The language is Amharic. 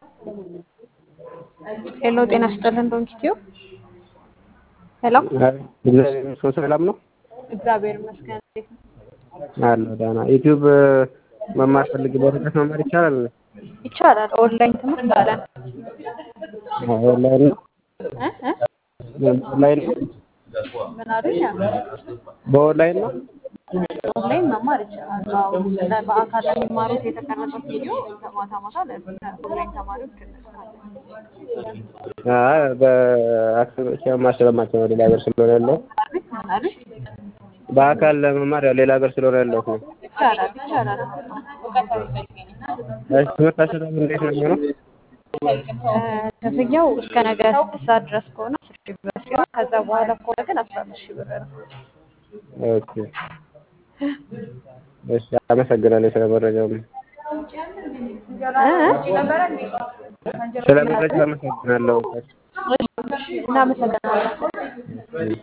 ሄሎ ጤና ይስጥልን ዶንኪቲዮ ሄሎ እግዚአብሔር ይመስገን ሰላም ነው እግዚአብሔር ይመስገን እንዴት ነው አለ ደህና ዩቲዩብ መማር ፈልግ በርቀት መማር ይቻላል ይቻላል ኦንላይን ትምህርት አለን ኦንላይን ነው እ እ ኦንላይን ነው ምን አሉኝ በኦንላይን ነው ኦንላይን መማር ይቻላል አዎ ስለ በአካል ለሚማሩት የተቀረጸ ቪዲዮ ማታ ማታ ለኦንላይን ተማሪዎች እንልካለን አይ በአካል መማር ስለማልችል ነው ሌላ ሀገር ስለሆነ ያለው ምን አሉኝ በአካል ለመማር ያው ሌላ ሀገር ስለሆነ ያለሁት ነው ይቻላል ይቻላል እውቀታዊ እሺ ትምህርት አሰጣጡ እንዴት ነው የሚሆነው ክፍያው እስከ ነገ ስድስት ሰዓት ድረስ ከሆነ አስር ሺህ ብር ሲሆን ከዛ በኋላ ከሆነ ግን አስራ አምስት ሺህ ብር ነው ኦኬ እሺ አመሰግናለሁ ስለ መረጃው እ እ ስለ መረጃው አመሰግናለሁ እናመሰግናለን